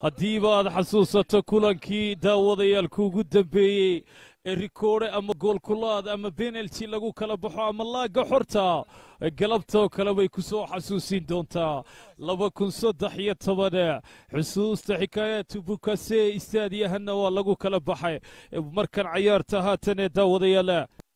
haddiiba aad xasuusato kulankii daawadayaal kuugu dambeeyey ee rikoodhe ama goolkulaad ama benalti lagu kala baxo ama laagga xorta galabtoo kale bay ku soo xasuusin doontaa laba kun saddex iyo toban xusuusta xikaayaatu bukase istaadiyahanna waa lagu kala baxay markan cayaarta haatan ee daawadayaal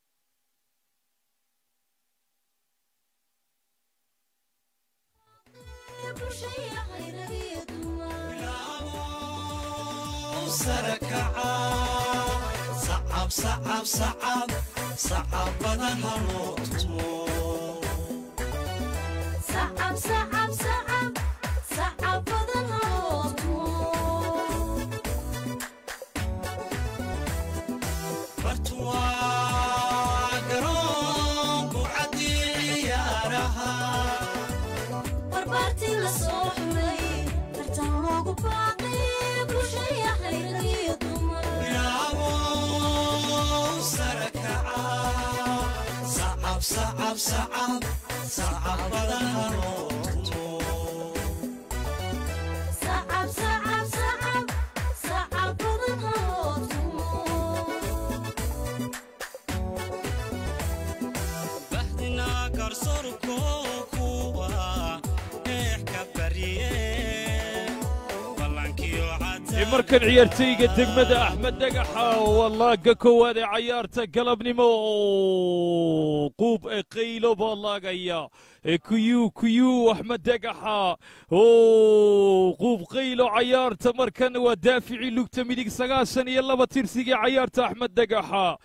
markan ciyaartayga degmada axmed dhagaxa waa laaga koowaad ee cayaarta galabnimo quub ee qaylo baa laagaya kuyuu kuyuu axmed dhagaxa quub qaylo cayaarta markan waa daaficii lugta midig sagaashan iyo laba tirsigii cayaarta axmed dhagaxa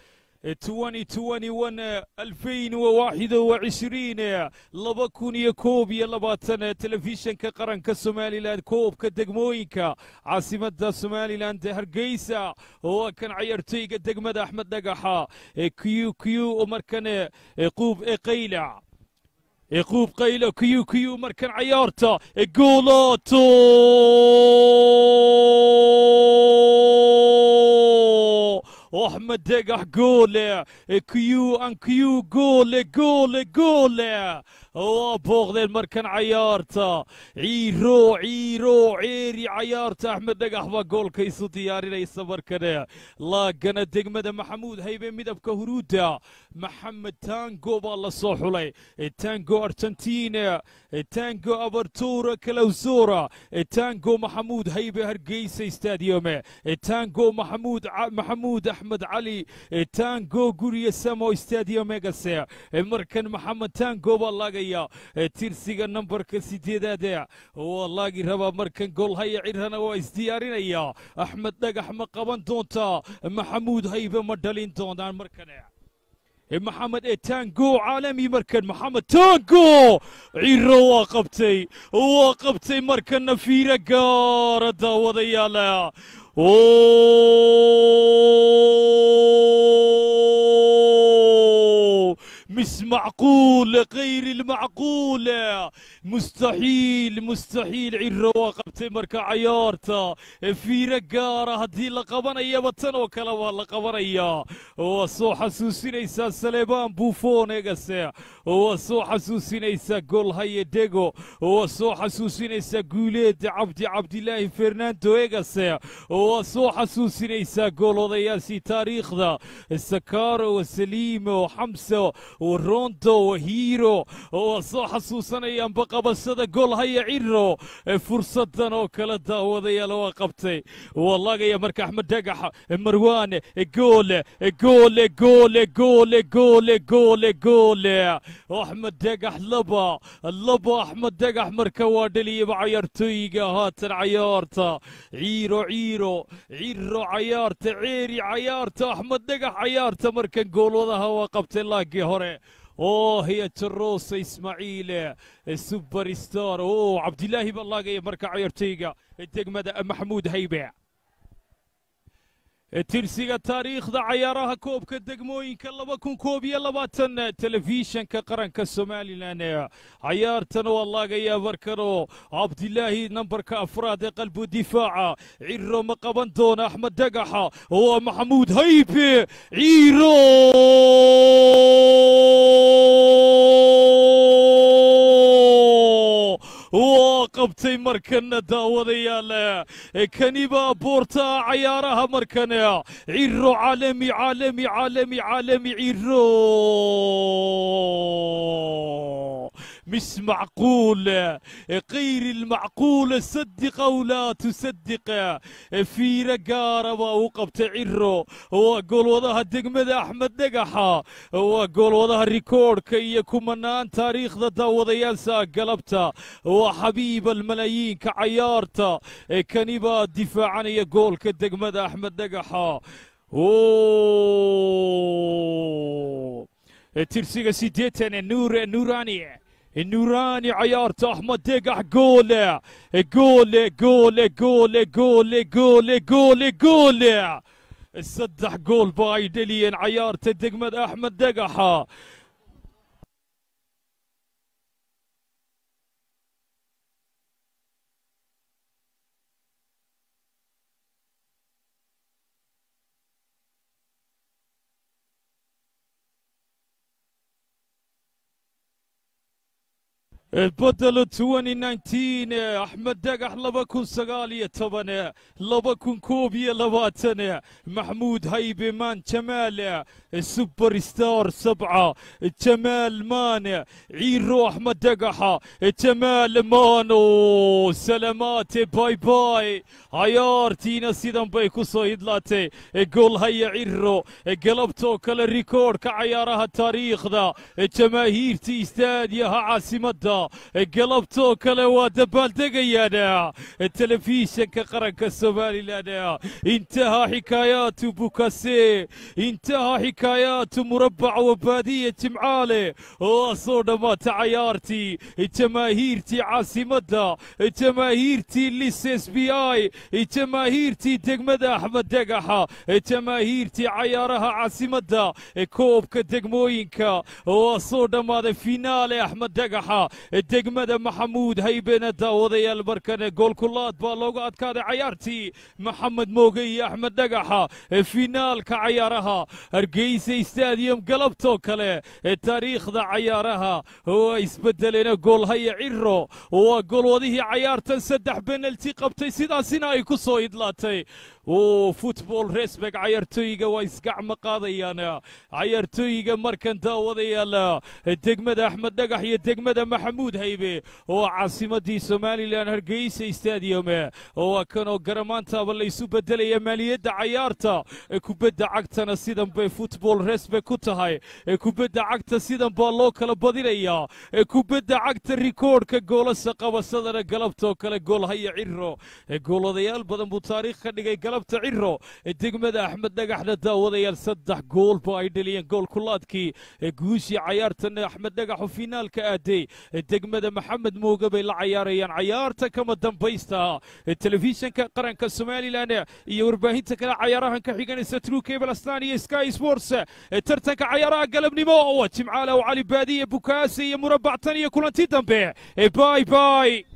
alfayn waaxid wacishriin laba kun iyo koob iyo labaatan telefishanka qaranka somalilan koobka degmooyinka caasimada somalilan hargeysa oo kan cayaartoyga degmada axmed dhagaxa q q markan quub eqaylac quub qaylo q q markan cayaarta goolaato axmed degax goole q an q goole goole goole waa booqdeen markan cayaarta ciiro ciiro ceeri cayaarta axmed dhagax baa goolka isu diyaarinaysa markane laagana degmada maxamuud haybe midabka huruudda maxamed tango baa la soo xulay tango argentina tango abartura kalawsora tango maxamuud haybe hargeysa stadium tango maxamuud maxamuud axmed cali tango guriya samo stadium megase markan maxamed tango baa laagaya tirsiga nambarka sideedaad waa laagi rabaa markan goolhaya cirhana waa isdiyaarinaya axmed dhagax ma qaban doontaa maxamuud haybe ma dhalin doonaan markane maxamed ee tango caalami markan maxamed tango ciro waa qabtay waa qabtay markanna fiira gaara daawadayaala مش معقول غير المعقول مستحيل مستحيل عيرو قبتي مركا عيارتا في رقارة هدي لقبانيا بطن وكلا واللقبانيا وصو حسوسينيسا سليبان بوفون ايغاسي وصو حسوسينيسا قول هاي ديغو وصو حسوسينيسا قوليد عبد عبد الله فرناندو ايغاسي وصو حسوسينيسا قول وضياسي تاريخ ذا السكارو وسليم وحمسة وروندو وهيرو وصو حسوسانيان بقبسada gool haya ciro fursadan oo kala daawadayaal waa qabtay wallagaya marka axmed dhagax marwaane goole goole goole goole goole goole goole axmed dhagax laba laba axmed dhagax marka waa dhaliyaba cayaartooyiga haatan cayaarta ciiro ciiro ciro cayaarta ceeri cayaarta axmed dhagax cayaarta markan goolwadaha waa qabtay laagii hore oo hiya jarosa ismaaciil suber star oo cabdilaahi baa laagaya marka cayaartayga degmada maxamuud haybe tirsiga taariikhda cayaaraha koobka degmooyinka laba kun koob iyo labaatan telefishanka qaranka somalilan cayaartan waa laagayaa markanoo cabdilaahi nambarka afraad ee qalbu difaaca ciro ma qaban doona axmed dhagaxa waa maxamuud haybe ciro waa qabtay markana daawadayaal kani baa boortaa cayaaraha markana ciro caalami caalami caalami caalami ciro مش معقول غير المعقول صدق او لا تصدق في رقارة وقبت عرو وقول وضها دقمد احمد دقحة وقول وضها الريكورد كي يكون منان تاريخ ذا داوضيال قلبتا وحبيب الملايين كعيارتا كنيبا دفاعا يقول كدقمد احمد دقحة اوه ترسيغا سيديتن نور نوراني النوراني عيارته احمد دقح جول جول جول جول جول جول جول جول صدح جول بايدليا عيارته دقمد احمد دقحه بدل 2019 احمد دقح لبا كون سقالية طبعا لبا كون كوبية لباتنا محمود هيبي مان جمال السوبر ستار سبعة جمال مان عيرو احمد دقحة جمال مانو سلامات باي باي عيارتينا سيدان بايكو صيدلاتي قول هيا عيرو قلبتو كل الريكورد كعيارها التاريخ ذا جماهيرتي استاديها عاصمتها قلبتو كلا ودبال دقيانا التلفزيون كقرنك السومالي لنا انتهى حكايات بوكاسي انتهى حكايات مربع وبادية معالي وصونا ما تعيارتي جماهيرتي عاصمتها جماهيرتي ليس اس بي اي جماهيرتي دقمدا احمد دقحة جماهيرتي عيارها عاصمتها كوب كدقموينكا وصونا ما فينالي احمد دقحة degmada maxamuud haybena daawadayaal markane goolkulaad baa loogu adkaaday cayaartii maxamed mooge iyo axmed dhagaxa finaalka cayaaraha hargeysa stadium galabtoo kale taariikhda cayaaraha waa isbedelena goolhaya ciro waa goolwadihii cayaartan saddex benalti qabtay sidaasina ay ku soo idlaatay futbol resbeg cayaartooyiga waa isgacmo qaadayaan cayaartooyiga markan daawadayaal degmada axmed dhagax iyo degmada maxamuud haybe oo caasimadii somalilan hargeysa stadium waa kanoo garamaantaaba laysu bedelaya maaliyadda cayaarta kubadda cagtana sidan bay futbol resbeg ku tahay kubadda cagta sidan baa loo kala badinayaa kubadda cagta rikoodhka goolasa qabasadana galabtoo kale goolhaya ciro gooladayaal badan buu taariikh ka dhigay galabta ciro degmada axmed dhagaxna daawadayaal saddex gool ba ay dhaliyeen gool kulaadkii guushii cayaartana axmed dhagaxu finaalka aaday degmada maxamed mooge bay la cayaarayaan cayaarta kama dambaysta telefishinka qaranka somalilan iyo warbaahinta kale cayaarahan ka xiganaysa true cable astan iyo sky sports tartanka cayaaraha galabnimo waa jimcaale oo cali baadiye bukaasi iyo murabactan iyo kulanti dambe bay bay